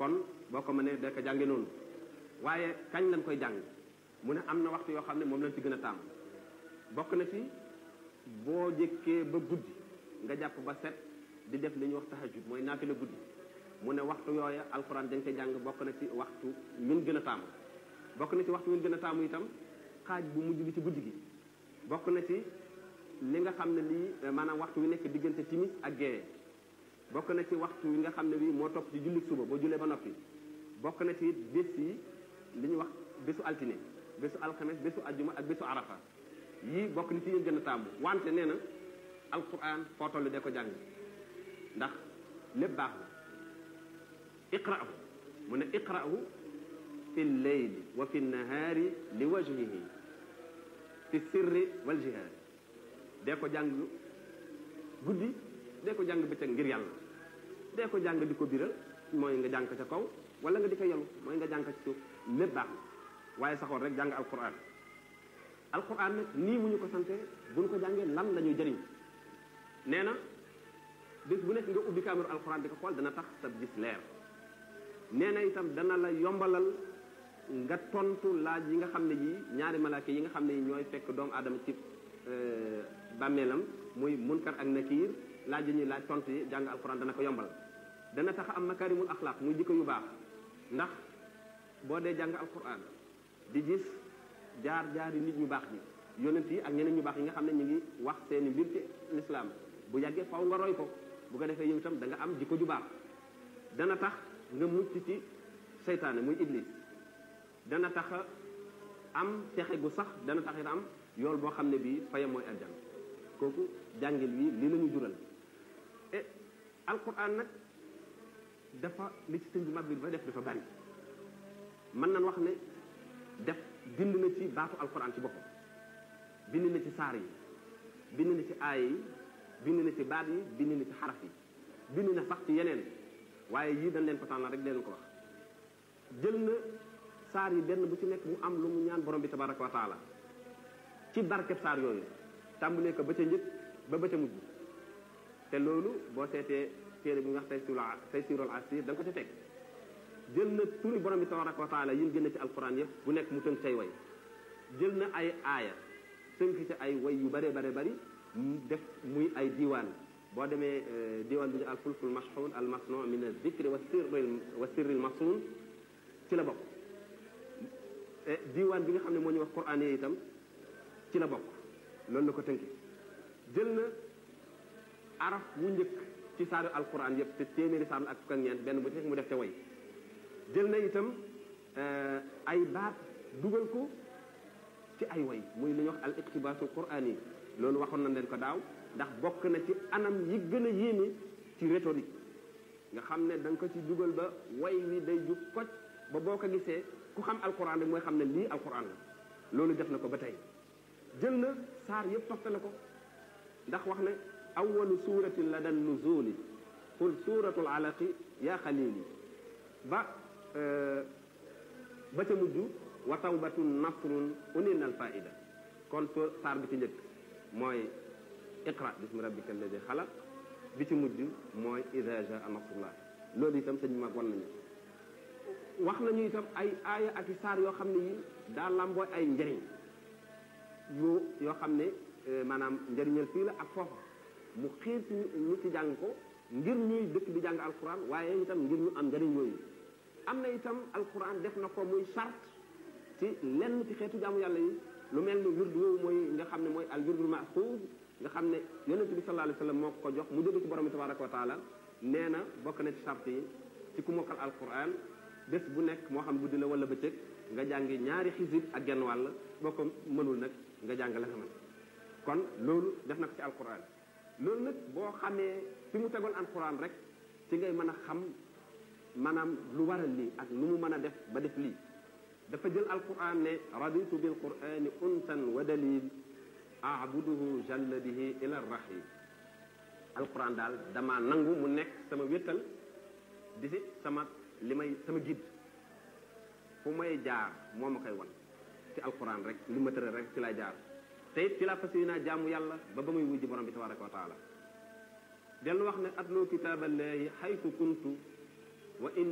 kon boo ko mënee da ko jànge noonu waaye kañ lañ koy jàng mu ne am na waxtu yoo xam ne moom lañ ci gën a tàmm bokk na ci boo jëkkee ba guddi nga jàpp ba set di def li ñuy wax tahajjud mooy naafila guddi mu ne waxtu yooya alxuraan dañ koy jàng bokk na ci waxtu min gën a taamu bokk na ci waxtu min gën a taamu itam xaaj bu mujj bi ci guddi gi bokk na ci li nga xam ne lii maanaam waxtu wi nekk diggante timis ak géeye bokk na ci waxtu wi nga xam ne bii moo topp ci julli suba boo jullee ba noppi bokk na ci bés yi li ñuy wax bésu altine bésu alxames bésu ajjuma ak bésu arafa yii bokk na ci yéen gën a taamu wante nee na alquran foo toll de ko jàng ndax lépp baax na iqra'u mu ne iqra'u fi lleyli wa fi nahaari li wajhihi fi sirri wal jihaari dee ko jàng guddi dee ko jàng bëccëg ngir yàlla dee ko jàng di ko biral mooy nga jàng ca kaw wala nga di ko yelu mooy nga jàng ci suuf lépp baax na waaye saxoon rek jàng alquran alquran nag nii mu ñu ko sante buñ ko jàngee lan la ñuy jëriñ nee na bés bu nekk nga ubbi caméra alquran di ko xool dana tax sa gis leer nee na itam dana la yombalal nga tontu laaj yi nga xam ne yi ñaari malaaka yi nga xam ne yi ñooy fekk doomu aadama ci bàmmeelam muy munkar ak nakiir laaj yi ñuy laaj tontu yi jàng alquran dana ko yombal dana tax am makarimul axlaaq muy jikko yu baax ndax boo dee jàng alquran di gis jaar jaari nit ñu baax ñi yonent yi ak ñeneen ñu baax yi nga xam ne ñu ngi wax seeni mbir ci lislaam bu yàggee faw nga roy ko bu ko defee yow itam da nga am jikko ju baax dana tax nga mucc ci seytaane muy iblis dana tax am texe gu sax dana tax it am yool boo xam ne bii fayam mooy aljan kooku jàngil wi li la ñu jural e alquran nag dafa li ci sëñ bi mag bi dafa def dafa bari mën nañ wax ne def bind na ci baatu alquran ci boppam bind na ci saar yi bind na ci aaya yi bind na ci baat yi bind na ci xaraf yi bind na sax ci yeneen waaye yii dañ leen ko tànnal rek leen ko wax jël na saar yi benn bu ci nekk mu am lu mu ñaan borom bi tabaraka wa taala ci barkeb saar yooyu tàmbalee ko ba ca njëkk ba ba ca mujj te loolu boo seetee téere bi nga wax tey tey sirol asir da nga ko ca fekk jël na turi borom bi tabaraka wa taala yi génn ci alquran yëpp bu nekk mu tënk say way jël na ay aaya tënk ci ay way yu bare bare bari def muy ay diiwaan boo demee diiwaan bi ñu al fulkul mashhun al masnu min al zikri wa sirri wa sirri al masun ci la bokk diiwaan bi nga xam ne moo ñu wax quran yi itam ci la bokk loolu la ko tënki jël na araf wu njëkk ci saaru alquran yëpp te téeméeri saar ak fukk ak ñeent benn bu ci mu def te way jël na itam ay baat dugal ko ci ay way muy li ñuy wax al iqtibaasul quraan yi loolu waxoon nañ leen ko daaw ndax bokk na ci anam yi gën a yéeme ci rhétorique nga xam ne da nga ko ci dugal ba way wi day jub koj ba boo ko gisee ku xam alquran rek mooy xam ne lii alquran la loolu def na ko ba tey jël na saar yëpp toftale ko ndax wax ne awalu suratin la dan nuzuli qul suratul alaqi ya xalili ba ba ca mujj wa tawbatun nasrun unin al faida kon so saar bi ci njëkk mooy iqra bismi rabbika alladi xalaq bi ci mujj mooy ida jaa nasrullah loolu itam sëñ mag wan nañu wax nañu itam ay aaya ak i saar yoo xam ne yi daa lambooy ay njëriñ yu yoo xam ne maanaam njëriñal fii la ak foofa mu xiir ci ñu ci jàng ko ngir ñuy dëkk di jàng alquran waaye itam ngir ñu am njëriñ yooyu am na itam alquran def na ko muy charte ci lenn ci xeetu jaamu yàlla yi lu mel ni wirdu woowu mooy nga xam ne mooy al wirdul maxuud nga xam ne yonent bi sallallahu alayhi wa sallam moo ko jox mu jóge ci borom bi tabaraka wa taala nee na bokk na ci charte yi ci ku mokkal alquran bés bu nekk moo xam guddi la wala bëccëg nga jàngi ñaari xisib ak genn wàll boo ko mënul nag nga jàng la xamal kon loolu def na ko ci alquran loolu nag boo xamee fi mu tegoon alquran rek ci ngay mën a xam maanaam lu waral lii ak lu mu mën a def ba def lii dafa jël alquran ne raditu bil qurani unsan wa dalil abuduhu jalla bihi ila rahim alquran daal dama nangu mu nekk sama wéttal di si sama li may sama guide fu may jaar moo ma koy wan ci alquran rek li ma tëral rek ci lay jaar te it ci la fas yéenaa jaamu yàlla ba ba muy wujji borom bi tabaraka wa taala dellu wax ne atlu kitaaballahi xaytu kuntu wa in